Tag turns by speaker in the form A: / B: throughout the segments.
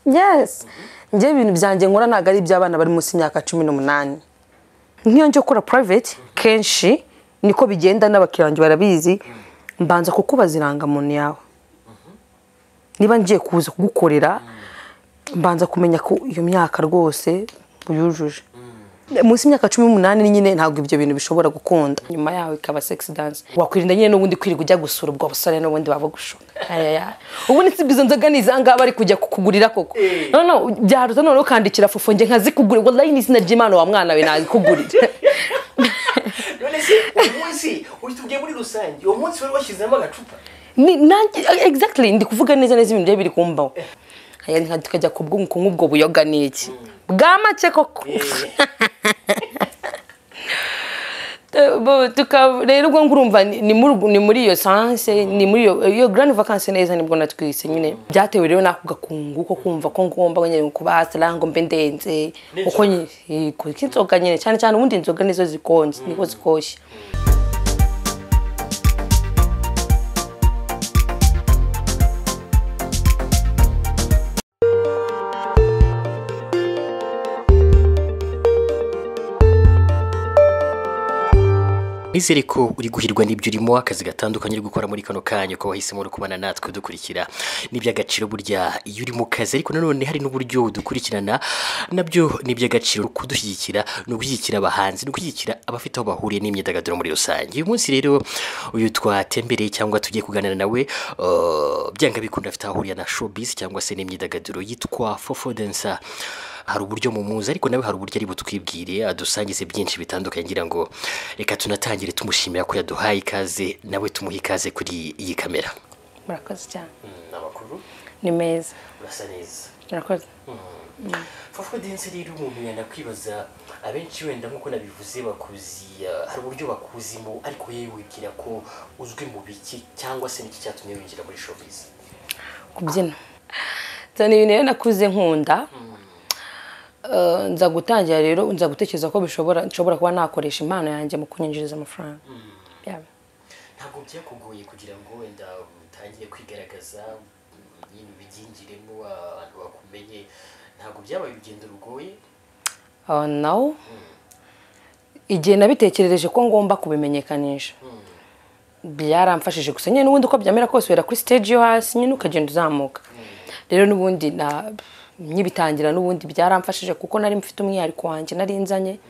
A: yesi njyewe ibintu byanjye nkora ntabwo ari iby'abana bari munsi y'imyaka cumi n'umunani nk'iyo njya gukora purayiveti kenshi niko bigenda n'abakiriya banjye barabizi mbanza kukubaza irangamuntu yawe niba ngiye kuza kugukorera mbanza kumenya ko iyo myaka rwose uyujuje munsi y'imyaka cumi n'umunani nyine ntabwo ibyo bintu bishobora gukunda nyuma yaho ikaba sexy dance wakwirinda nyine n'ubundi kwirirwa ujya gusura ubwo busore n'ubundi baba gushuka ubundi si izo nzoga ni izangaha bari kujya kukugurira koko noneho byaruta noneho ukandikira fufo njye nkazikugurira wallahi ni izina ry'imana wa mwana we nagikugurira
B: none se uwo munsi utubwiye muri rusange uwo munsi wari washyizemo agacupa
A: ni nanjye exactly ndi kuvuga neza neza ibintu byari biri kumbaho Aya, nka tukajya ku bw'ubu kunywa ubwo buyoga ni iki bwa make koko Bu- tuka- rero ubwo ngurumva ni ni muri ubwo- ni muri iyo sanse ni muri iyo iyo grand vacances neza nibwo natwise nyine byatewe rero n'ako gakungu ko kumva ko ngomba nyine kuba sala ngo mbe ndenze uko nyine yego, k'inzoga nyine cyane cyane ubundi inzoga nizo zikonje niko zikoshye
B: nizere ko uri guhirwa n'ibyo urimo akazi gatandukanye uri gukora muri kano kanya ko wahisemo uri kubana natwe udukurikira n'iby'agaciro burya iyo uri mu kazi ariko nanone hari n'uburyo udukurikirana nabyo ni iby'agaciro kudushyigikira ni ugushyigikira abahanzi ni ugushyigikira abafite aho bahuriye n'imyidagaduro muri rusange uyu munsi rero uyu twatembereye cyangwa tugiye kuganira nawe uh, byanga bikunda afite aho ahuriye na showbiz cyangwa se n'imyidagaduro yitwa fofo densa hari uburyo mumuzi ariko nawe hari uburyo ari butwibwire adusangize byinshi bitandukanye ngira ngo reka tunatangire tumushimira ko yaduhaye ikaze nawe tumuhe ikaze kuri iyi kamera
A: murakoze cyane
B: amakuru
A: ni meza
B: urasa neza
A: murakoze
B: fofo dense rero umuntu yanakwibaza abenshi wenda nk'uko nabivuze bakuzi uh, hari uburyo bakuzimo ariko yewe wibwira ko uzwi mu biki cyangwa se n'iki cyatumye winjira muri showbiz
A: kubyina nzana ibintu rero nakuze nkunda Eh, nza gutangira rero nza gutekereza ko bishobora nshobora kuba nakoresha impano yanjye mu kunyinjiriza amafaranga Yeah.
B: ntabwo byakugoye kugira ngo wenda utangire kwigaragaza nyine ubigingiremo abantu bakumenye ntabwo byabaye urugendo rugoye
A: Ah, nawo igihe nabitekerereje ko ngomba kubimenyekanisha byaramfashije gusa nyine n'ubundi uko byamera kose wera kuri stage yo hasi nyine ukagenda uzamuka rero n'ubundi na nkibitangira n'ubundi byaramfashije kuko nari mfite umwihariko wanjye nari nzanye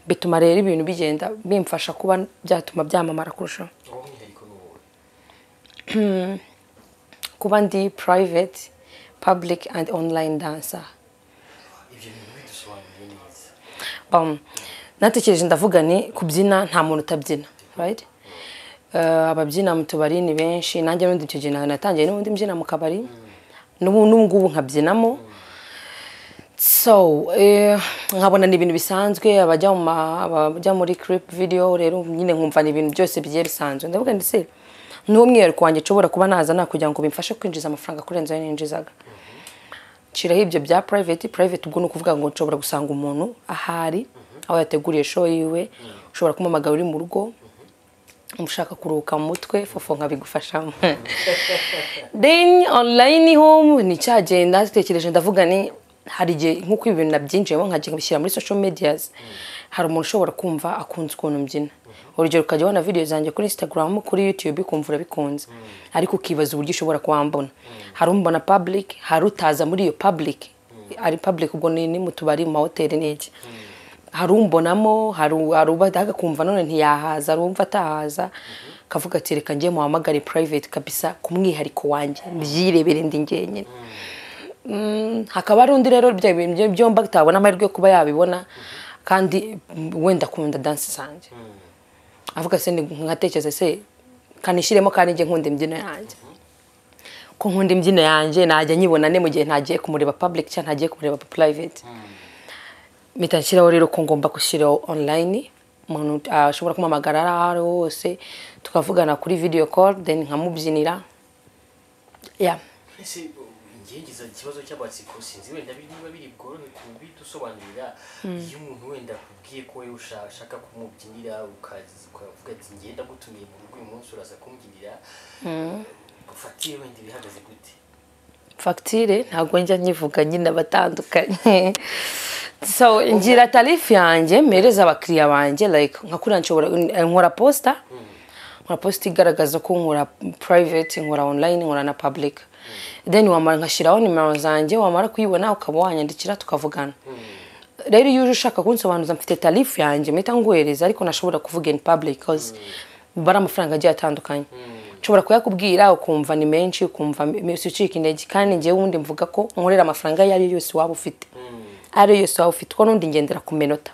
A: bituma rero ibintu bigenda bimfasha kuba byatuma byamamara kurushaho
B: uwo mwihariko ni uwo
A: kuba ndi private public and online dancer
B: ibyo bintu bidusobanuriye neza
A: um, natekereje ndavuga ni kubyina nta muntu utabyina right? Eh, ababyina mu tubari ni benshi nanjye n'ubundi icyo gihe natangiye n'ubundi mbyina mu kabari n'ubu n'ubungubu nkabyinamo so eh, nkabona ni ibintu bisanzwe abajya mu ma- abajya muri clip video rero nyine nkumva ni ibintu byose bigiye bisanzwe ndavuga ndetse n'uwo mwihariko wanjye nshobora kuba naza nakugira ngo bimfashe kwinjiza amafaranga kurenza ayo ninjizaga nshiraho ibyo bya private private ubwo ni ukuvuga ngo nshobora gusanga umuntu ahari aho yateguriye show yiwe ushobora kumamagara uri mu rugo umushaka kuruhuka mu mutwe fofo nkabigufashamo then online home ni cya gihe natekereje ndavuga ni hari igihe nk'uko ibi bintu nabyinjiyemo nkajya bishyira muri social medias hari umuntu ushobora kumva akunze ukuntu mbyina urugero ukajya ubona video zanjye kuri instagram kuri youtube ukumva urabikunze ariko ukibaza uburyo ushobora kuwambona hari umbona public hari utaza muri iyo public ari public ubwo ni ni mu tubari mu mahoteli n'iki hari umbonamo hari u- hari uba akumva none ntiyahaza hari uwumva atahaza akavuga ati reka njye muhamagare private kabisa ku mwihariko wanjye mbyirebere ndi njyenyine Mm, hakaba hari undi rero bya bintu byo- byombi atabona amahirwe yo kuba yabibona kandi mm, wenda akunda dansi zanjye avuga se ni- nkatekereza se kanishyiremo kandi njye nkunda imbyino yanjye ko nkunda imbyino yanjye najya nyibona ne mu gihe ntagiye kumureba public cyangwa ntagiye kumureba private mpita nshyiraho rero ko ngomba gushyiraho online umuntu ashobora kumamagara aho ari ho hose tukavugana kuri video call then nkamubyinira yeah.
B: mbese ngize ikibazo cy'amatsiko sinzi wenda biri- niba biri bworohe kubidusobanurira iyo umuntu wenda akubwiye ko wowe usha- ushaka kumubyinira ukaza ukavuga ati njye ndagutumiye mu rugo uyu munsi uraza kumbyinira ufatire wenda ibihagaze gute
A: fagitire ntabwo njya nyivuga nyine abatandukanye so ngira tarifu yanjye mpereza abakiriya banjye like nka kuriya nshobora nkora posita nkora posita igaragaza ko nkora private nkora online nkora na public then wamara nkashyiraho nimero zanjye wamara kuyibona ukaba wanyandikira tukavugana rero iyo uje ushaka kunsobanuza mfite tarifu yanjye mpita nguhereza ariko nashobora kuvuga in public cause bari amafaranga agiye atandukanye nshobora kuyakubwira ukumva ni menshi ukumva mbese ucika intege kandi ngewe ubundi mvuga ko nkorera amafaranga ayo ari yo yose waba ufite ayo yose waba ufite ko n'undi ngendera ku minota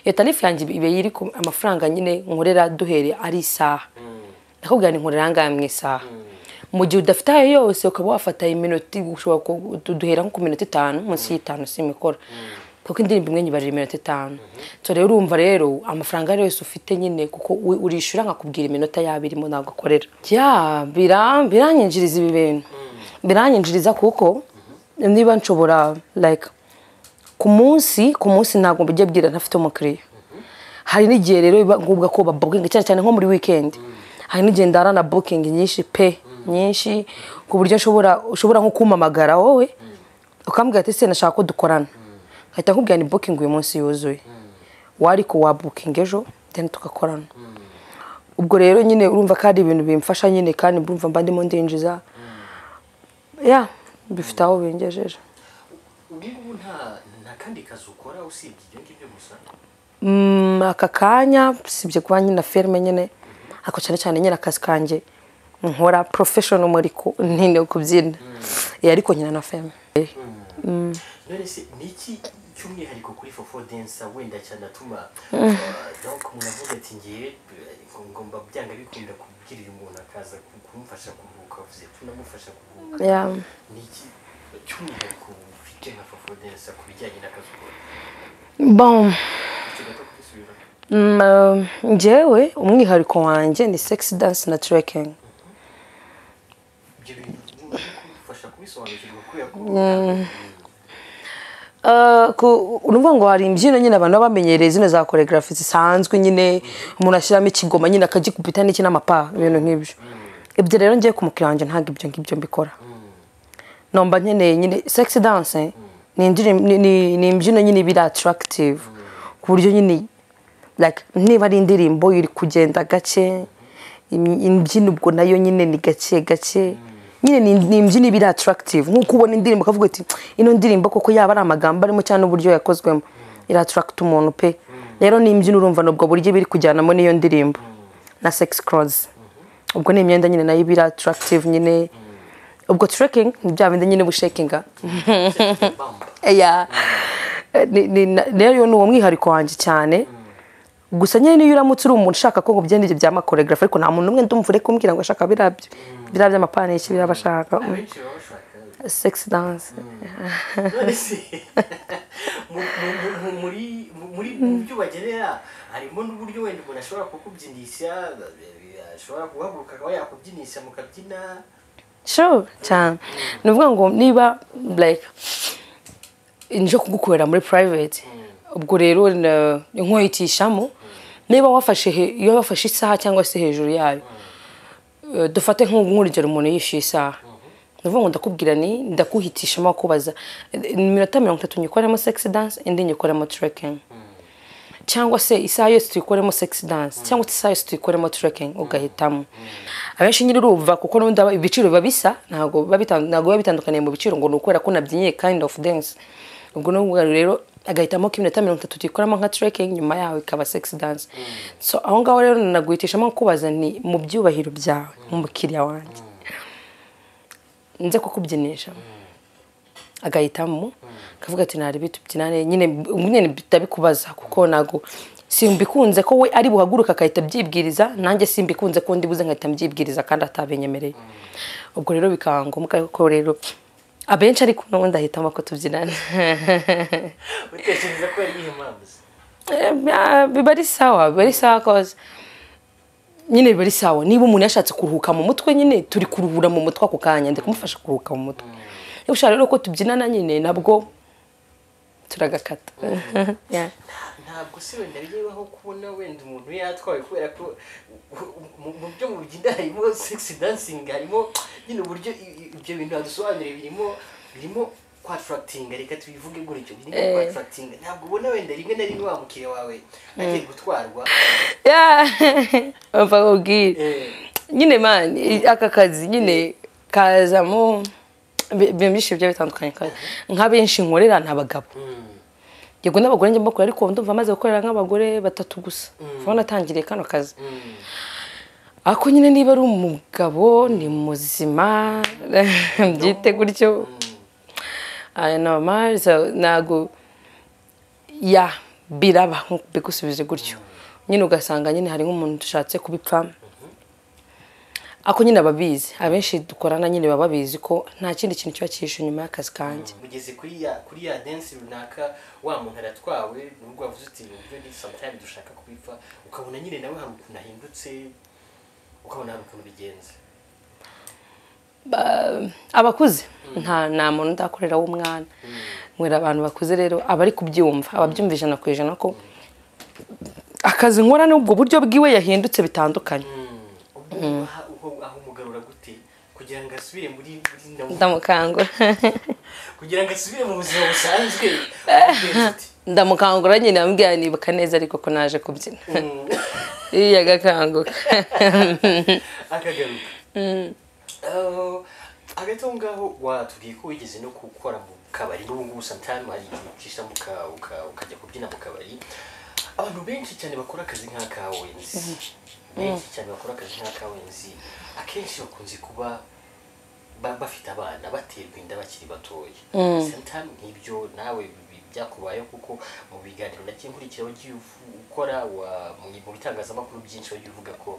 A: iyo tarifu yanjye iba iri ku amafaranga nyine nkorera duhere ari isaha ndakubwira ni nkorera ahangaha mu isaha mu gihe udafite ayo yose ukaba wafata iminota ushobora duhera nko ku minota itanu munsi y'itanu simikora kuko indirimbo imwe nyibarira iminota itanu so rero urumva rero amafaranga ayo yose ufite nyine kuko u- urishyura nkakubwira iminota yaba irimo ntabwo akorera ya bira- biranyinjiriza ibi bintu biranyinjiriza kuko niba nshobora like ku munsi ku munsi ntabwo mbijya bwira ntafite umukiriya hari n'igihe rero biba ngombwa ko babukinga cyane cyane nko muri wikendi hari n'igihe ndara na bukingi nyinshi pe nyinshi ku buryo nshobora ushobora nko kumpamagara wowe ukambwira ati se nashaka ko dukorana nkahita nkubwira ni bukingi uyu munsi yuzuye wari ko wabukinga ejo then tugakorana ubwo rero nyine urumva ko ari ibintu bimfasha nyine kandi urumva mba ndimo ndinjiza ya bifite aho bingejeje
B: ubu ngubu nta nta kandi kazi ukora usibye ibyo ngibyo gusa
A: Mm, aka kanya usibye kuba nyine ferme nyine ariko cyane cyane nyine akazi kanjye nkora professional muri ku ntine kubyina Eh, ariko nyina na ferme Eh,
B: none se ni iki cy'umwihariko kuri fofo densa wenda cyane atuma donc umuntu avuga ati ngewe eh, ngomba byanga bikunda kubwirira umuntu akaza ku- kumufasha kuruhuka uvuze tunamufasha kuruhuka
A: yeah.
B: ni iki cy'umwihariko ufite nka fofo densa ku bijyanye n'akazi ukora
A: bon
B: icyo gato kubisubira
A: Mm, um, njyewe umwihariko wanjye ni sex dance na trekking
B: ibyo bintu kumufasha kubisobanukirwa kubera ko
A: Uh, ku- urumva ngo hari imbyino nyine abantu baba bamenyereye zino za choreography zisanzwe nyine umuntu ashyiramo ikigoma nyine akagikubita n'iki n'amapa ibintu nk'ibyo ibyo rero ngiye ku mukiriya wanjye ntabwo ibyo ngibyo mbikora nomba nkeneye nyine sex dance ni indirim- ni- ni ni imbyino nyine iba iri attractive ku buryo nyine like niba ari indirimbo iri kugenda gake im- imbyino ubwo nayo nyine ni gake gake nyine ni ni imbyino iba iri attractive nk'uko ubona indirimbo ukavuga ati ino ndirimbo koko yaba ari amagambo arimo cyangwa n'uburyo yakozwemo iri attract umuntu pe rero ni imbyino urumva ni ubwo buryo biri kujyanamo n'iyo ndirimbo na sex clothes ubwo ni imyenda nyine nayo iba iri attractive nyine ubwo trekking ni bya bindi nyine bushekinga
B: bamba
A: ya Ni- ni- na- rero ni uwo mwihariko wanjye cyane gusa nyine niyo uramutse uri umuntu ushaka ko nkubwira ibyo byama choreography ariko nta muntu umwe ndumva uri kumbwira ngo ashaka biriya byo biriya by'amapana iki biriya bashaka
B: abenshi baba bashaka
A: sex dance
B: none se mu- mu- mu- muri muri mu byo bagenera harimo n'uburyo wenda umuntu ashobora kukubyinisha eh, ashobora guhaguruka akaba yakubyinisha mukabyina
A: sure cyane ni ukuvuga ngo niba like nje kugukorera muri private ubwo rero na- inkoyitishamo niba wafashe he- iyo wafashe isaha cyangwa se hejuru yayo Eh, dufate nk'u- nk'urugero umuntu yishyuye isaha ni ukuvuga ngo ndakubwira ni ndakuhitishamo kubaza eh, iminota mirongo itatu nyikoremo sex dance indi nyikoremo trekking cyangwa se isaha yose tuyikoremo sex dance cyangwa se isaha yose tuyikoremo trekking ugahitamo abenshi nyine urumva kuko n'ubundi aba- ibiciro biba bisa ntabwo biba bitan- ntabwo biba bitandukaniye mu biciro ngo ni ukubera ko nabyinyiye kind of dance ubwo ni ukuvuga rero agahitamo ko iminota mirongo itatu tuyikoramo nka trekking nyuma yaho ikaba sex dance so aho ngaho rero naguhitishamo kubaza ni mu byubahiro byawe mu mukiriya wanjye nze kukubyinisha agahitamo akavuga ati nari bitubyinane nyine nyine ndabikubaza kuko ntago simbikunze ko we ari buhaguruka agahita abyibwiriza nanjye simbikunze ko ndi buze nkahita mbyibwiriza kandi atabinyemereye ubwo rero bikaba ngombwa ko rero abenshi ariko n'ubundi ahitamo ko tubyinana
B: utekereza ko yari mpamvu se?
A: Eh, biba ari sawa biba ari sawa koza nyine biba ari sawa niba umuntu yashatse kuruhuka mu mutwe nyine turi kuruhura mu mutwe ako kanya ndi kumufasha kuruhuka mu mutwe niba ushaka rero ko tubyinana nyine nabwo turagakata Yeah.
B: ntabwo se wenda birebaho kubona wenda umuntu yatwawe kubera ko u- u- mu- mu byo mu bugenda harimo sex dancing harimo nyine uburyo i- i- ibyo bintu badusobanurira birimo birimo kwatarakitinga reka tubivuge gutyo birimo kwatarakitinga ntabwo ubona wenda rimwe na rimwe wa mukiriya wawe agiye gutwarwa
A: bapfa kubwira
B: Eh,
A: nyine mani aka kazi nyine kazamo ibi- ibintu byinshi bigiye bitandukanye kandi nka benshi nkorera ni abagabo
B: mm,
A: yego n'abagore njya mbakora ariko ndumva maze gukorera nk'abagore batatu gusa vuba natangiriye kano kazi
B: mm.
A: ariko nyine niba ari umugabo ni muzima byite gutyo aya ni amariza ntabwo ya biraba nko bigusubize gutyo nyine ugasanga nyine hari nk'umuntu dushatse kubipfa ariko nyine ababizi abenshi dukorana nyine baba babizi ko nta kindi kintu kiba cyihishe inyuma y'akazi kanjye
B: mugeze kuri ya kuri ya densi runaka wa muntu aratwawe nubwo wavuze uti mu buryo ni sometime dushaka kubipfa ukabona nyine nawe hari ukuntu ahindutse ukabona hari ukuntu bigenze
A: Ba- abakuze nta nta muntu udakorera w'umwana mwera abantu bakuze rero aba ari kubyumva ababyumva ijana ku ijana ko akazi nkora n'ubwo buryo bwiwe yahindutse bitandukanye
B: ubwo aha uho- aho umugarura gute kugira ngo asubire muri muri na-
A: ndamukangura
B: kugira ngo asubire mu buzima busanzwe ubigenza ute?
A: ndamukangura nyine ambwira nibuka neza ariko ko naje kubyina
B: Mm.
A: iyo agakanguka
B: akagaruka Ah, hagati aho ngaho watubwiye ko wigeze no gukora mu kabari n'ubu ngubu santamu hari igihe ucisha mu ka- uka- ukajya kubyina mu kabari abantu benshi cyane bakora akazi nk'akawenzi benshi cyane bakora akazi nk'akawenzi akenshi bakunze kuba ba- bafite abana baterwa inda bakiri batoya santamu nk'ibyo nawe bi- byakubayeho kuko mu biganiro nagiye nkurikira wagiye uvu- ukora wa- mu mu bitangazamakuru byinshi wagiye uvuga ko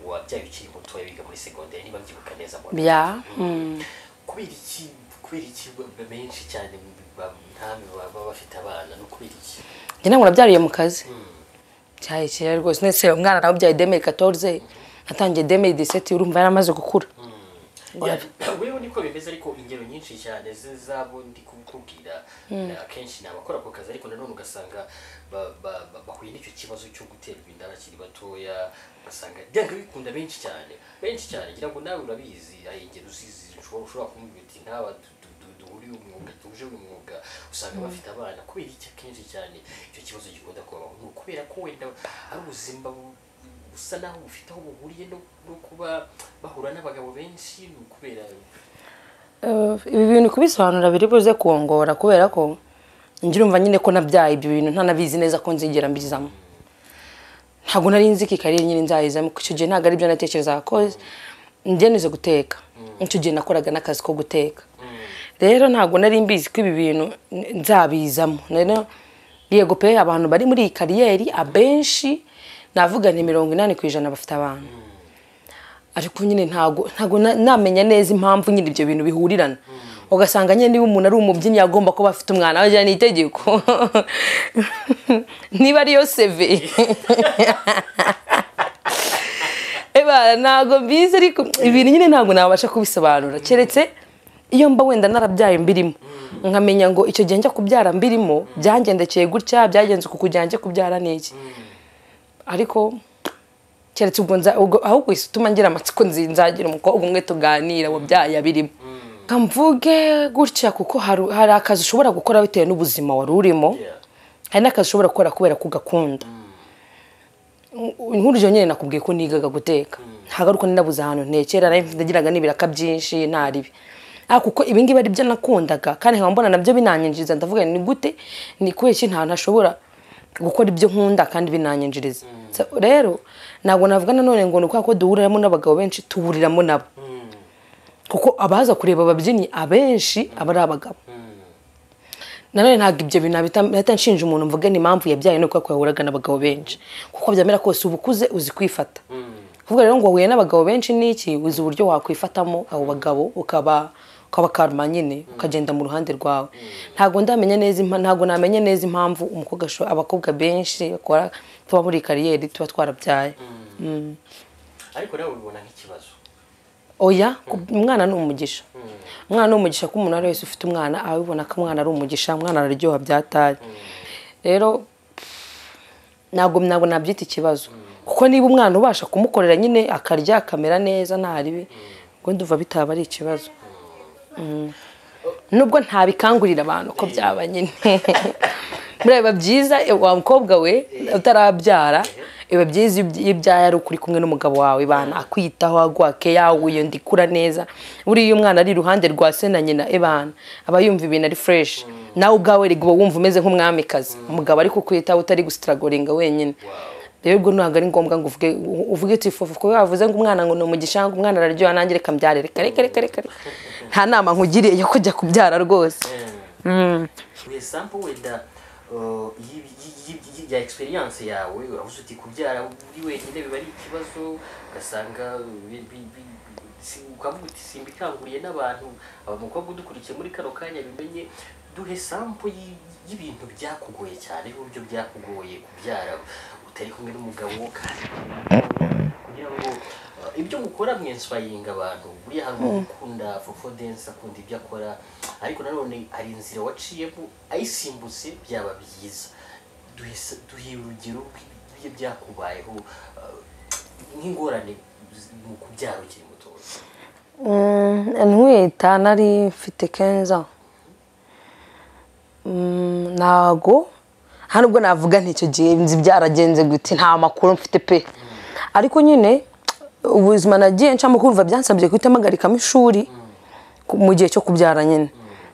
B: wabyaye ukiri mutoya biga muri segonderi niba mbyibuka neza mbona
A: bya mm.
B: kubera iki kubera iki ba- ba- benshi cyane ba- ntamwe baba bafite abana no kubera iki
A: njye ntabwo nabyariye mu kazi cyari kera rwose ndetse umwana nawubyaye demeri katorize natangiye demeri diseti urumva yaramaze gukura
B: Ya- wewe niko bimeze ariko ingero nyinshi cyane ze- zabo ndi kukubwira na- akenshi ni abakora ako kazi ariko nanone ugasanga ba- ba- ba- bahuye n'icyo kibazo cyo guterwa inda bakiri batoya ugasanga byanga bikunda benshi cyane benshi cyane ngira ngo nawe urabizi hari ingero uzizi ushobora ushobora kumubwira uti nk'aba du- du- du- duhuriye umwuga duhuje uyu mwuga usanga bafite abana kubera iki akenshi cyane icyo kibazo gikunda kubaho ni ukubera ko wenda ari ubuzima bu- busa naho bufite aho buhuriye no, no kuba bahura n'abagabo benshi ni ukubera
A: Eh, ibi bintu kubisobanura biri buze kuwongora kubera ko njye urumva nyine ko nabyaye ibyo bintu ntanabizi neza ko nzigera mbizamo ntabwo nari nzi ko ikarere nyine nzayizamo icyo gihe ntabwo ari byo natekerezaga ko njye nize guteka icyo gihe nakoraga n'akazi ko guteka rero ntabwo nari mbizi ko ibi bintu n- nzabizamo rero yego pe abantu bari muri iyi kariyeri abenshi navuga ni mirongo inani ku ijana bafite abantu ariko nyine ntago ntago na- namenya neza impamvu nyine ibyo bintu bihurirana ugasanga nyine niba umuntu ari umubyinnyi yagomba kuba afite umwana wagira ni itegeko niba ariyo seve eba ntago mbizi ariko ibintu nyine ntago nabasha kubisobanura keretse iyo mba wenda narabyaye mbirimo nkamenya ngo icyo gihe njya kubyara mbirimo byangendekeye gutya byagenze uku kugira njye kubyara ni iki ariko keretse ubwo nza ubwo ahubwo ituma ngira amatsiko nzi nzagira umukobwa umwe tuganira wabyaye abirimo mvuge gutya kuko hari- hari akazi ushobora gukora bitewe n'ubuzima wari urimo
B: Yeah.
A: hari n'akazi ushobora gukora kubera ko ugakunda nkuryo nyine nakubwiye ko nigaga guteka ntabwo ariko ninabuze ahantu ntekera nari mfite- nagiraga n'ibiraka byinshi ntaribi ariko kuko ibi ngibi ari byo nakundaga kandi nkaba mbona nabyo binanyinjiriza ndavuga nti, ni gute ni kubera iki nta ntashobora gukora ibyo nkunda kandi binanyinjiriza So, rero ntabwo navuga nanone ngo ni ukubera ko duhuriramo n'abagabo benshi tuhuriramo nabo kuko abaza kureba ababyinnyi abenshi aba ari abagabo nanone ntabwo ibyo bintu nabita- nahita nshinja umuntu mvuge ni impamvu yabyaye no kuko yahuraga n'abagabo benshi kuko byamera kose uba ukuze uzi kwifata kuvuga rero ngo wahuye n'abagabo benshi n'iki uzi uburyo wakwifatamo abo bagabo ukaba ukaba karma nyine ukagenda mu ruhande rwawe ntabwo ndamenya neza impa- ntabwo namenya neza impamvu umukobwa asho- abakobwa benshi bakora tuba muri kariyeri tuba twarabyaye
B: ariko nawe ubibona nk'ikibazo
A: oya ku- umwana ni umugisha umwana ni umugisha ko umuntu ari wese ufite umwana abibona ko umwana ari umugisha umwana araryoha byatari rero ntabwo ntabwo nabyita ikibazo kuko niba umwana ubasha kumukorera nyine akarya akamera neza nta ribi ubwo ndumva bitaba ari ikibazo
B: O-
A: nubwo ntabikangurira abantu ko byaba nyine buriya biba byiza wa mukobwa we utarabyara biba byiza iyo ibyaye ari ukuri kumwe n'umugabo wawe bana akwitaho aguha keya iyo ndikura neza buriya iyo umwana ari iruhande rwa se na nyina ebana aba yumva ibintu ari fureshi nawe ubwawe uba wumva umeze nk'umwamikazi umugabo ari kukwitaho utari gusitaragoringa wenyine rero ubwo ntabwo ari ngombwa ngo uvuge uvuge uti fufu kuko wavuze ngo umwana ngo ni umugisha ngo umwana araryoha nanjye reka mbyare reka reka reka reka nta nama nkugiriye yo kujya kubyara rwose
B: mu isambu wenda uh, y'i- y'i- y'i- ya experience yawe uravuze uti kubyara uri wenyine biba ari ikibazo ugasanga bi- bi- bi- si- ukavuga uti simbikanguriye n'abantu abamukobwa udukurikiye muri kano kanya bimenye duhe sampo y'i- y'ibintu byakugoye cyane y'uburyo byakugoye kubyara utari kumwe n'umugabo kandi kugira ngo uh, ibyo mukora mwenswayinga abantu buriya hari umuntu ukunda fofo dense akunda ibyo akora ariko nanone hari inzira waciyemo ayisimbutse byaba byiza duhe s- duhe urugero rw'ibyo byakubayeho uh, nk'ingorane z- mu kubyara ukiri mutoya
A: Mm, ntwita nari mfite kenza Mm, ntago nta nubwo navuga nticyo gihe nzi byaragenze gute nta makuru mfite pe ariko nyine ubuzima nagiye ncamo kumva byansabye guhita mpagarikamo ishuri ku- mu gihe cyo kubyara nyine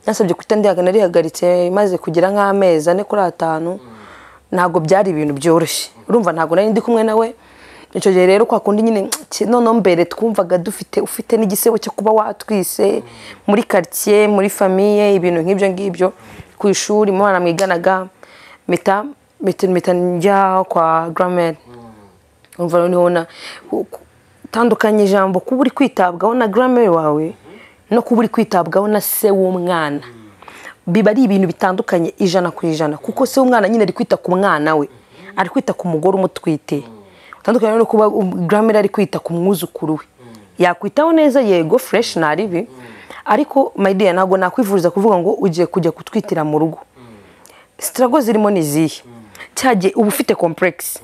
A: byansabye guhita ndihaga narihagaritse maze kugira nk'amezi ane kuri atanu ntabwo byari ibintu byoroshye urumva ntabwo nari ndi kumwe nawe icyo gihe rero kwa kundi nyine ki- noneho mbere twumvaga dufite ufite n'igisebo cyo kuba watwise muri karitsiye muri famiye ibintu nk'ibyo ngibyo ku ishuri mu bana mwiganaga mpita mpita mpita njya kwa garamere urumva noneho na tandukanya ijambo kuba uri kwitabwaho na garamere wawe no kuba uri kwitabwaho na se w'umwana biba ari ibintu bitandukanye ijana ku ijana kuko se w'umwana nyine ari kwita ku mwana we ari kwita ku mugore umutwite utandukanye no kuba garamere ari kwita ku mwuzukuru we yakwitaho neza yego fureshi nta ribi ariko mayideya ntabwo nakwifuriza kuvuga ngo ugiye kujya kutwitira mu rugo sitarago zirimo ni izihe cyagiye uba ufite kompuregisi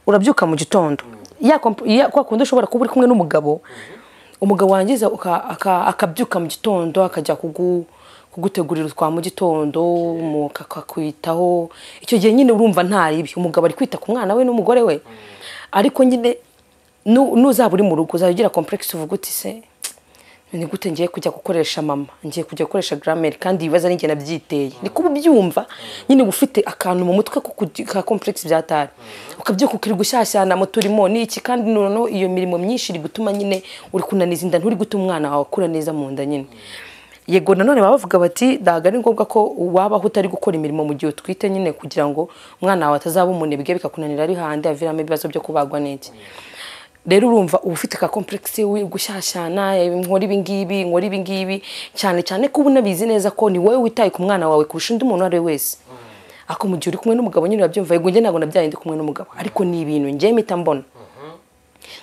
A: urabyuka mu gitondo ya komp- ya- kwa kundi ushobora kuba uri kumwe n'umugabo umugabo wangiza uka- aka- akabyuka mu gitondo akajya kugu- kugutegurira utwa mu gitondo mu- akakwitaho icyo gihe nyine urumva nta ribi umugabo ari kwita ku mwana we n'umugore we ariko nyine nu- nuzaba uri mu rugo uzajya ugira kompuregisi uvuga uti se ni gute ngiye kujya gukoresha mama ngiye kujya gukoresha garamere kandi ibibazo ari njye nabyiteye ni kuba ubyumva nyine uba ufite akantu mu mutwe ko kugi- ka kompuregisi byatari ukabyuka ukiri gushyashyana mu turimo n'iki kandi noneho iyo mirimo myinshi iri gutuma nyine uri kunaniza inda nturi gutuma umwana wawe akura neza mu nda nyine yego nanone baba bavuga bati ntabwo ari ngombwa ko wabaho utari gukora imirimo mu gihe utwite nyine kugira ngo umwana wawe atazaba umunebwe bikakunanira ari hanze aviramo ibibazo byo kubagwa n'iki rero urumva uba ufite ka kompuregisi yo gushyashyana nkora ibi ngibi nkora ibi ngibi cyane cyane ko uba unabizi neza ko ni wowe witaye ku mwana wawe kurusha undi muntu uwo ari we wese ariko mu gihe uri kumwe n'umugabo nyine urabyumva yego njye ntabwo nabyaye ndi kumwe n'umugabo ariko ni ibintu njye mpita mbona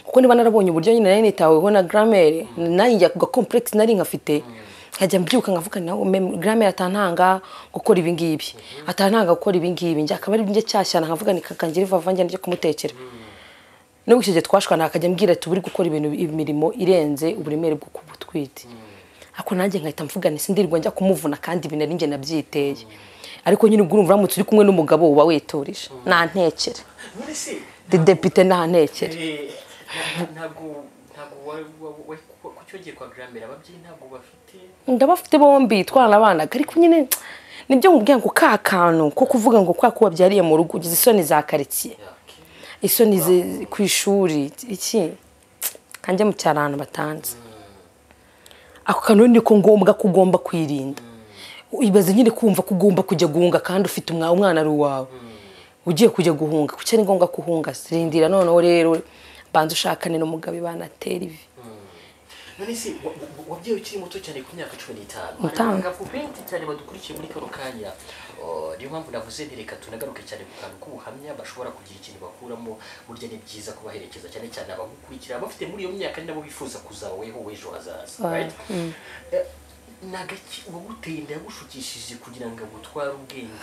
A: kuko niba narabonye uburyo nyine nari nitaweho na garamere nanjye ako gakompuregisi nari nkafite nkajya mbyuka nkavuga nawe garamere atantanga gukora ibi ngibi atantanga gukora ibi ngibi njye akaba ari njye cyashyana nkavuga ni kakangira ivava njye nijya kumutekera nubwo icyo gihe twashwana akajya ambwira ati "Uba uri gukora ibintu imirimo irenze uburemere bwo kuba utwite ariko nanjye nkahita mvuga nti sindirirwa njya kumuvuna kandi ibintu ari njye nabyiteye ariko nyine ubwo urumva uramutse uri kumwe n'umugabo uba witurije nta ntekere
B: none se
A: depite nta ntekere
B: eh, nta- ntabwo ntabwo wa- wa- wa- ku- ku cyogeye kwa garamera ababyeyi ntabwo bafite
A: ndabafite bombi twaranabanaga ariko nyine nibyo mubwira ngo ka kantu ko kuvuga ngo kwa kubabyariye mu rugo ugize isoni za karitsiye
B: yake
A: isoni ze- ku ishuri iki kanjye mu cyaro ahantu batanze ako kantu ni ko ngombwa ko ugomba kwirinda ibaze nyine kumva ko ugomba kujya guhunga kandi ufite umwa- umwana ari uwawe ugiye kujya guhunga kuki ari ngombwa guhunga sirindira noneho rero banza ushakane n'umugabo banatera ivi
B: none se wa- wa- wabyeyi ukiri muto cyane ku myaka cumi n'itanu
A: Itanu.
B: abagabo benshi cyane badukurikiye muri kano kanya Oh, niyo mpamvu navuze nti reka tunagaruke cyane ku kantu k'ubuhamya bashobora kugira ikintu bakuramo burya ni byiza kubaherekeza cyane cyane abagukurikira bafite muri iyo myaka ni nabo bifuza kuzabaweho w'ejo hazaza
A: Ah,
B: right? Eh, ni agaki uwaguteye inda yagushukishije kugira ngo agutware ubwenge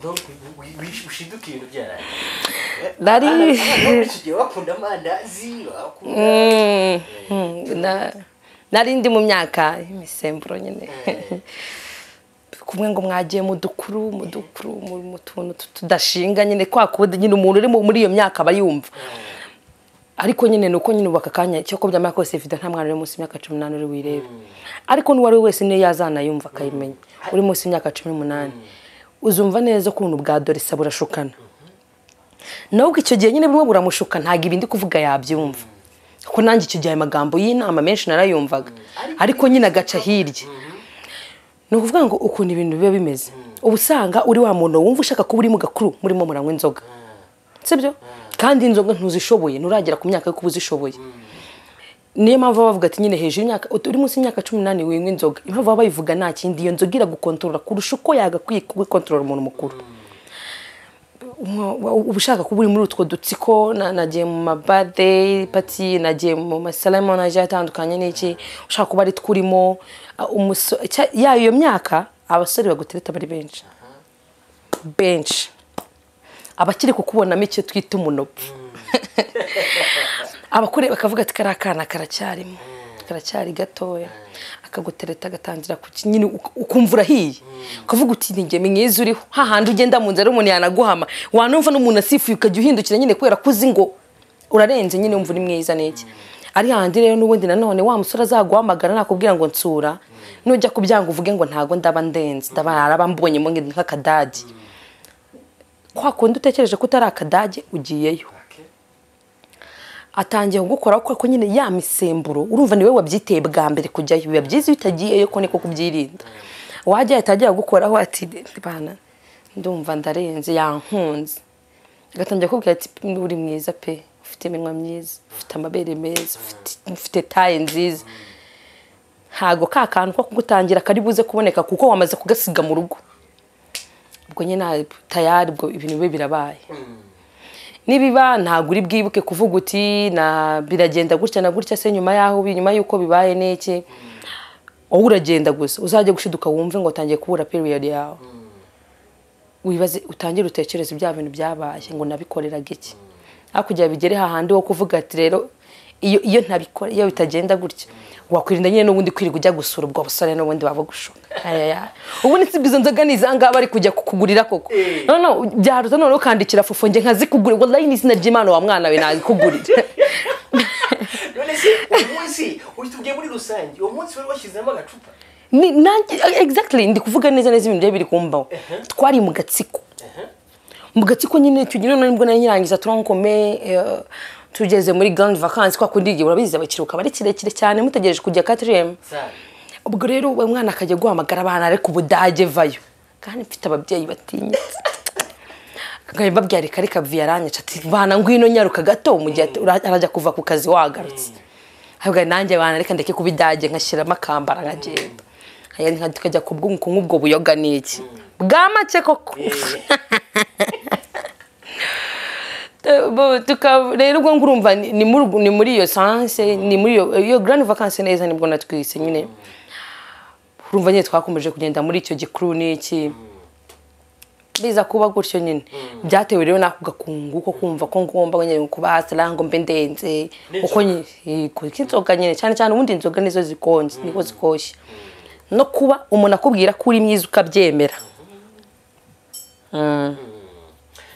B: donc wi- wi- wi- ushinduke ibintu byarangiye
A: Nari-
B: Abana benshi igihe bakunda amandazi bakunda
A: na nari ndi mu myaka y'imisemburo nyine kumwe ngo mwagiye mu dukuru mu dukuru mu mu tuntu tudashinga nyine kwa kundi nyine umuntu uri mu- muri iyo myaka aba yumva ariko nyine ni uko nyine ubu aka kanya cyo ko byamara kose video nta mwana uri munsi y'imyaka cumi n'umunani uri wirebe ariko n'uwo ari we wese niyo yazanayumva akayimenya uri munsi y'imyaka cumi n'umunani uzumva neza ko ubuntu bwa dore isa burashukana nubwo icyo gihe nyine bumwe buramushuka ntabwo ibindi kuvuga yabyumva kuko nanjye icyo gihe ayo magambo y'inama menshi narayumvaga ariko nyine agaca hirya ni ukuvuga ngo ukuntu ibintu biba bimeze uba usanga uri wa muntu wumva ushaka kuba uri mu gakuru murimo muranywa inzoga sibyo kandi inzoga ntuzishoboye nturagera ku myaka yo kuba uzishoboye niyo mpamvu baba bavuga ati nyine hejuru y'imyaka uri munsi y'imyaka cumi n'umunani winywa inzoga impamvu baba bayivuga nta kindi iyo nzoga iragukontorora kurusha uko yagakwiye kubikontorora umuntu mukuru Umwe- uba ushaka kuba uri muri utwo dutsiko na- nagiye mu mabade pati nagiye mu masalama nagiye atandukanye n'iki ushaka kuba ari twurimo ya iyo myaka abasore bagutereta bari benshi benshi abakiri kukubonamo icyo twita umunopu abakure bakavuga ati kariya kana karacyarimo karacyari gatoya akagutereta agatangira kuki nyine uk- ukumva urahiye ukavuga uti ntige mwiza uriho hahandi ugenda mu nzara umuntu yanaguhama wanumva n'umuntu asifuye ukajya uhindukira nyine kubera ko uzi ngo urarenze nyine wumva uri mwiza n'iki ari hahandi rero n'ubundi nanone wa musore azaguhamagara nakubwira ngo nsura nujya kubyanga uvuge ngo ntago ndaba ndenze ndaba arabambonyemo nk'akadage kwa kundi utekereje ko utari akadage ugiyeyo atangiye kugukora kuko ko nyine ya misemburo urumva niwe wabyiteye bwa mbere kujyayo biba byiza iyo utagiyeyo ko niko kubyirinda wajyayo atangiye kugukoraho ati bana ndumva ndarenze yankunze agatangira kubwira ati uri mwiza pe ufite iminwa myiza ufite amabere meza ufite- ufite taye nziza ntago ka kantu ko kugutangira kari buze kuboneka kuko wamaze kugasiga mu rugo ubwo nyine nta- tayari ubwo ibintu bibe birabaye nibiba ntabwo uri bwibuke kuvuga uti na biragenda gutya na gutya se nyuma yaho bi- nyuma y'uko bibaye n'iki wowe uragenda gusa uzajya gushiduka wumve ngo utangiye kubura period yawe wibaze utangire utekereze bya bintu byabaye ngo nabikoreraga iki hakurya bigere hahandi wo kuvuga ati rero iyo iyo ntabikora iyo bitagenda gutya wakwirinda nyine n'ubundi kwirirwa ujya gusura ubwo busore n'ubundi waba gushuka ayaya ubundi si izo nzoga ni izangaha bari kujya kukugurira koko no no byaruta noneho ukandikira fufu njye nkazikugurira wallahi n'izina ry'imana wa mwana we nabikugurira
B: none se uyu munsi utubwiye muri rusange uwo munsi wari washyizemo agacupa
A: ni nanjye exactly ndi kuvuga neza neza ibintu byari biri kumbaho twari mu gatsiko mu gatsiko nyine icyo gihe noneho nibwo nari nyirangiza turankome tugeze muri grand vacances kwa kundi igihe urabizi abakiruka bari kirekire cyane mutegereje kujya katiriyemu
B: sare
A: ubwo rero uwo mwana akajya guhamagara abana ariko ubudage vayo kandi mfite ababyeyi batinyitse nkaba mbabwira reka reka vi yaranyica ati bana ngwino nyaruka gato mu gihe ati- ura- arajya kuva ku kazi wagarutse ahubwo nanjye bana reka ndeke kuba idage nkashyiramo akambara nkagenda Aya nka- tukajya ku bw'u- ku nk'ubwo buyoga ni iki bwa make koko Bo- tuka- rero ubwo ngurumva ni ni muri ubwo- ni muri iyo sanse ni muri iyo iyo grand vacances neza nibwo natwise nyine urumva nyine twakomeje kugenda muri icyo gikuru n'iki biza kuba gutyo nyine byatewe rero n'ako gakungu ko kumva ko ngomba nyine kubasira ngo mbe ndenze uko nyine yego, inzoga nyine cyane cyane ubundi inzoga nizo zikonje niko zikoshye no kuba umuntu akubwira ko uri mwiza ukabyemera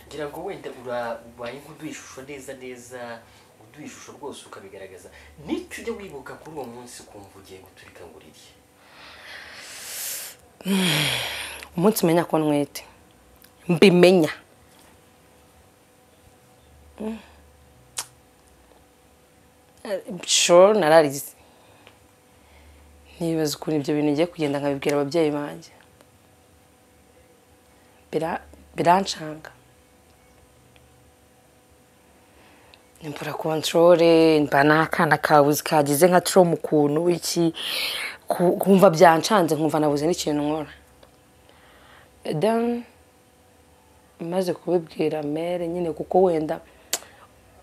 B: ngira ngo wenda ura- ubaye nk'uduha ishusho neza neza uduha ishusho rwose ukabigaragaza n'icyo ujya wibuka kuri uwo munsi ukumva ugiye guturika ngo urirye
A: umunsi menya ko ntwite mbimenya Mm. Eh, sure nararize nibaza ukuntu ibyo bintu ngiye kugenda nkabibwira ababyeyi banjye Bira- biranshanga imbura kontorore mba n'akana kabuze kagize nka turo mu kuntu iki ku- kumva byancanze nkumva nabuze n'ikintu nkora dan maze kubibwira mere nyine kuko wenda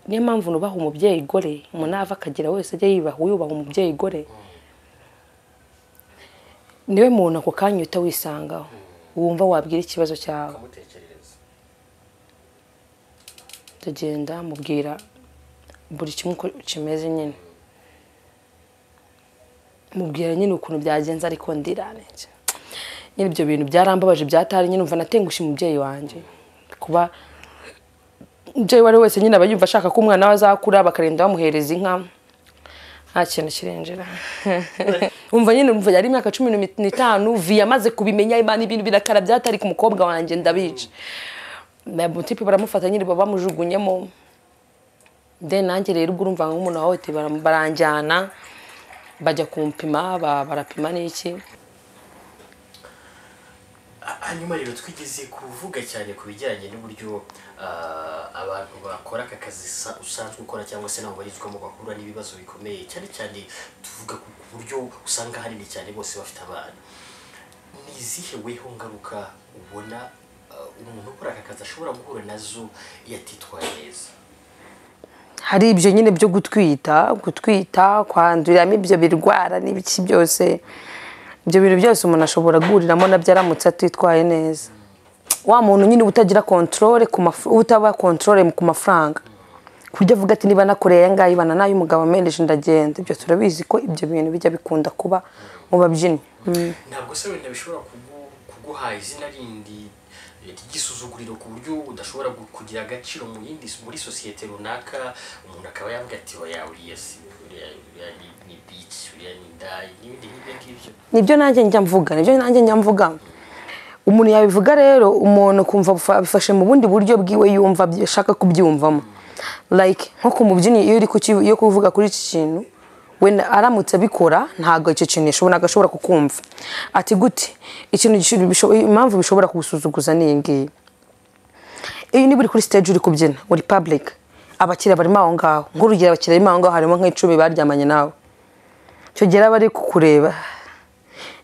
A: niyo mpamvu nubaha umubyeyi gore umuntu ava akagira wese ajya yubaha yubaha umubyeyi gore niwe muntu ako kanya uhita wisangaho wumva wabwira ikibazo cyawe
B: ukamutekerereza
A: tugenda mubwira buri kimwe uko kimeze nyine mubwira nyine ukuntu byagenze ariko ndiranije nyine ibyo bintu byarambabaje byatari nyine umva natengushye umubyeyi wanjye kuba umubyeyi uwo ari we wese nyine aba yumva ashaka ko umwana we azakura bakarinda bamuhereza inka nta kintu kirenjera umva nyine umva yari imyaka cumi n'itanu vi amaze kubimenya imana ibintu birakara byatari ku mukobwa wanjye ndabica mutipe baramufata nyine baba bamujugunyemo de nanjye rero ubwo urumva nk'umuntu wahohote baranjyana bajya kumpima ba- barapima n'iki
B: hanyuma rero twigeze kuvuga cyane ku bijyanye n'uburyo ah, abantu bakora aka kazi sa- usanzwe ukora cyangwa se nabo barizwamo bahura n'ibibazo bikomeye cyane cyane tuvuga ku ku buryo usanga hanini cyane bose bafite abana ni izihe weho ngaruka ubona ah, umuntu ukora aka kazi ashobora guhura nazo iyo atitwaye neza
A: hari ibyo nyine byo gutwita gutwita kwanduriramo ibyo birwara n'ibiki byose ibyo bintu byose umuntu ashobora guhuriramo nabyo aramutse atitwaye neza wa muntu nyine uba utagira kontorore ku maf- utaba kontorore ku mafaranga ku buryo avuga ati niba nakoreye aya ngaya ibana n'ay'umugabo menshi ndagenda ibyo turabizi ko ibyo bintu bijya bikunda kuba mu babyinnyi Mm.
B: ntabwo se wenda bishobora kugu- kuguha izina rindi ry'igisuzuguriro ku buryo udashobora gu- kugira agaciro mu yindi muri sosiyete runaka umuntu akaba yavuga ati oya uriya si uriya uriya ni- ni bici uriya ni ndayi n'ibindi nk'ibyo ngibyo
A: nibyo nanjye njya mvuga nibyo nanjye njya mvuga umuntu yabivuga rero umuntu kumva abifa- abifashe mu bundi buryo bwiwe yumva abyi- ashaka kubyumvamo like nko ku mubyinnyi iyo uri kuki- iyo kuvuga kuri iki kintu we na- aramutse abikora ntabwo icyo kintu yashobora ntabwo ashobora kukumva ati gute ikintu gisho- bisho- impamvu bishobora kugusuzuguza ni iyi ngiyi iyo niba uri kuri stage uri kubyina uri public abakiriya barimo aho ngaho nk'urugero abakiriya barimo aho ngaho harimo nk'icumi baryamanye nawe icyo gihe aba ari kukureba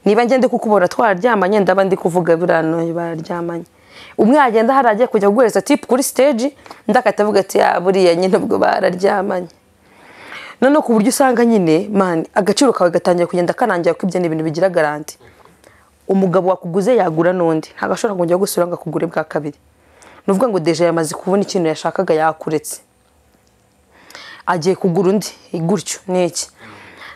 A: niba ngende kukubona twararyamanye ndaba ndi kuvuga birano bararyamanye umwe yagenda hari agiye kujya guhereza tipu kuri stage ndakata avuga ati "Ah, buriya nyine ubwo bararyamanye noneho ku buryo usanga nyine mani agaciro kawe gatangiye kugenda karangira ko ibyo ni ibintu bigira garanti umugabo wakuguze yagura n'undi ntabwo ashobora kongera gusura ngo akugure bwa kabiri ni ukuvuga ngo deje yamaze kubona ikintu yashakaga yakuretse agiye kugura undi gutyo ni iki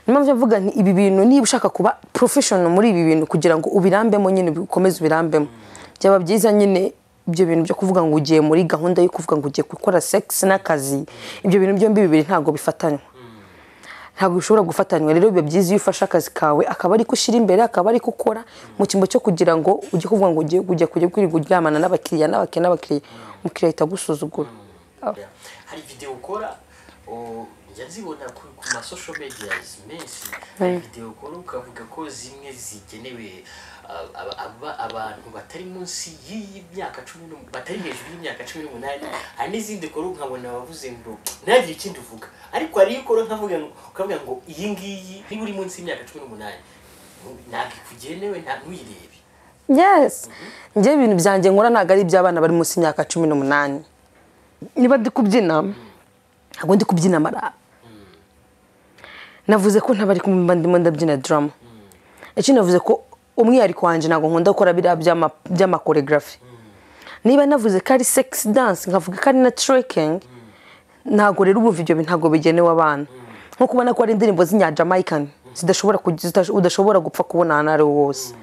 A: niyo mpamvu mvuga nti ibi bintu niba ushaka kuba porofeshono muri ibi bintu kugira ngo ubirambemo nyine ukomeze ubirambemo byaba byiza nyine ibyo bintu byo kuvuga ngo ugiye muri gahunda yo kuvuga ngo ugiye gukora segisi n'akazi ibyo bintu byombi bibiri ntabwo bifatanywa ntabwo bishobora gufatanywa rero biba byiza iyo ufashe akazi kawe akaba ari ko ushyira imbere akaba ari ko ukora mu cyimbo cyo kugira ngo ujye kuvuga ngo ugiye kujya kujya kwirirwa uryamana n'abakiriya n'abakiriya n'abakiriya umukiriya ahita agusuzugura
B: hari videwo ukora o, njya nzibona ku ku masosho mediyazi menshi hari videwo ukora ukavuga ko zimwe zigenewe ah, aba- aba- abantu batari munsi y'iyi myaka cumi n'um- batari hejuru y'imyaka cumi n'umunani hari n'izindi ukora nkabona wavuze ngo ntagire ikindi uvuga ariko hari iyo ukora nkavuga ngo ukavuga ngo iyi ngiyi niba uri munsi y'imyaka cumi n'umunani ntabwo ikugenewe nta ntuyirebe
A: yes njye ibintu byanjye nkora ntabwo ari iby'abana bari munsi y'imyaka cumi n'umunani niba ndi kubyina ntabwo ndi kubyina amaraba navuze ko ntabari kumva ndimo ndabyina darama icyo navuze ko umwihariko wanjye ntabwo nkunda gukora biriya by'ama- by'amakoregarafi niba navuze ko ari segisi danse nkavuga ko ari na turekingi ntabwo rero ubumva ibyo bintu ntabwo bigenewe abana nko kubona ko ari indirimbo z'inyajamayikani zidashobora ku- zita- udashobora gupfa kubona ahantu ari ho hose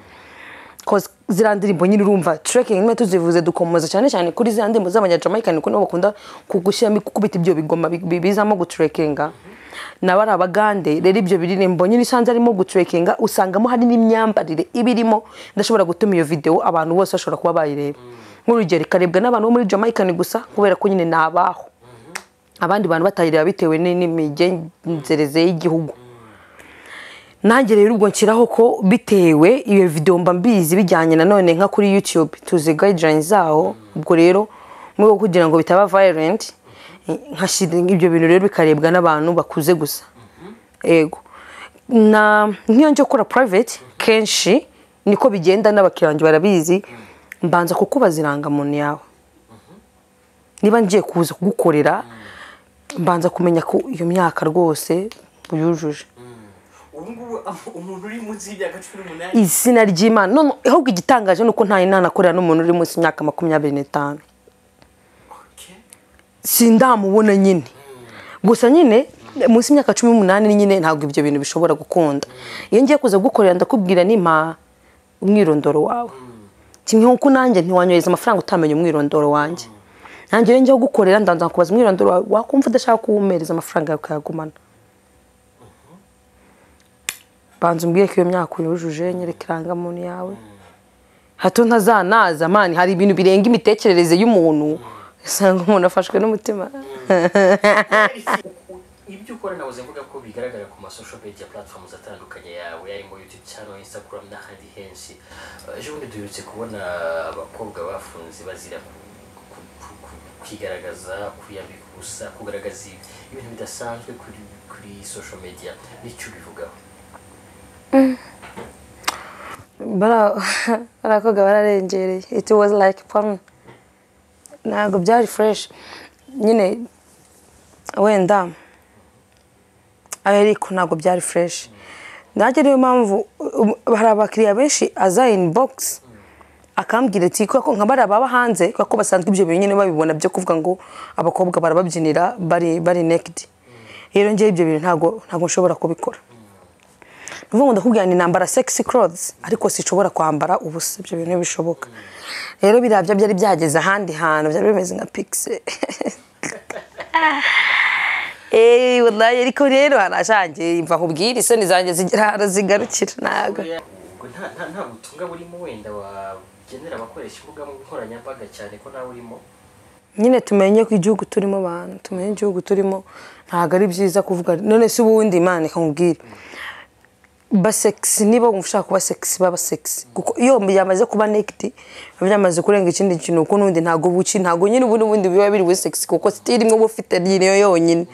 A: koze ziriya ndirimbo nyine urumva turekingi niba tuzivuze dukomoza cyane cyane kuri ziriya ndirimbo z'abanyajamayikani kuko nibo bakunda kugushyiramo gukubita ibyo bigoma bi- bi- bizamo guturekinga nabo ari abagande rero ibyo biririmbo nyine usanze arimo guturekinga usangamo hari n'imyambarire iba irimo idashobora gutuma iyo videwo abantu bose bashobora kuba bayireba nk'urugero ikarebwa n'abantu bo muri jamayikani gusa kubera ko nyine ni abaho abandi bantu batayireba bitewe ni- n'imigenzereze y'igihugu nanjye rero ubwo nshyiraho ko bitewe iyo videwo mba mbizi bijyanye nanone nka kuri yutube tuzi guideline zaho ubwo rero mu rwego rwo kugira ngo bitaba violent nkashyira ibyo bintu rero bikarebwa n'abantu bakuze gusa ego na nk'iyo njya gukora private kenshi niko bigenda n'abakiriya banjye barabizi mbanza kukubaza irangamuntu yawe niba ngiye kuza kugukorera mbanza kumenya ko iyo myaka rwose uyujuje
B: ubu ngubu umuntu uri munsi y'imyaka cumi n'umunani
A: izina ry'imana none ahubwo igitangaje ni uko nta inama akorera n'umuntu uri munsi y'imyaka makumyabiri n'itanu
B: Okay.
A: sindamubona nyine gusa nyine munsi y'imyaka cumi n'umunani nyine ntabwo ibyo bintu bishobora gukunda iyo ngiye kuza gukorera ndakubwira nimpa umwirondoro wawe kimwe nk'uko nanjye ntiwanyohereza amafaranga utamenya umwirondoro wanjye nanjye iyo ngiye gukorera ndanza kubaza umwirondoro wawe wakumva udashaka kuwumereza amafaranga yawe ukayagumana banza umbwire ko iyo myaka uyujuje nyereka irangamuntu yawe hato ntazanaza mani hari ibintu birenga imitekerereze y'umuntu usanga umuntu afashwe n'umutima
B: ibyo ukora nawe uzenguruka ko bigaragara ku masosho media platforms atandukanye yawe yarimo youtube channel instagram n'ahandi henshi Eh, ejo bundi duherutse kubona abakobwa bafunze bazira ku- ku- ku- ku- kwigaragaza kwiyambika ubusa kugaragaza ibi- ibintu bidasanzwe kuri kuri social media nicyo ubivugaho
A: bara barakobwa bararengereye it was like porn ntabwo byari fresh nyine wenda ariko ntabwo byari fresh nanjye niyo mpamvu um, hari abakiriya benshi aza inbox akambwira ati kuko nka bariya baba hanze kuko basanzwe ibyo bintu nyine babibona byo kuvuga ngo abakobwa barababyinira bari bari naked rero njyewe ibyo bintu ntabwo ntabwo nshobora kubikora ni ukuvuga ngo ndakubwira ni nambara sexy clothes ariko sinshobora kwambara ubusa ibyo bintu ntibishoboka rero biriya byo byari byageze ahandi hantu byari bimeze nka pixie eee wallahi ariko rero harashangiye mva nkubwire isoni zanjye zigera ahantu zigarukira ntabwo
B: ubwo nta nta- nta butumwa burimo wenda wagenera abakoresha imbuga nkoranyambaga cyane ko nawe urimo
A: nyine tumenye ko igihugu turimo abantu tumenye igihugu turimo ntabwo ari byiza kuvuga none se ubundi imana ikakubwira basekisi niba wumva ushaka kuba sekisi baba sekisi kuko iyo byamaze kuba nekiti biba byamaze kurenga ikindi kintu kuko n'ubundi ntabwo buki ntabwo nyine ubundi bundi biba biri buri sekisi kuko sitiri imwe uba ufite niyo yonyine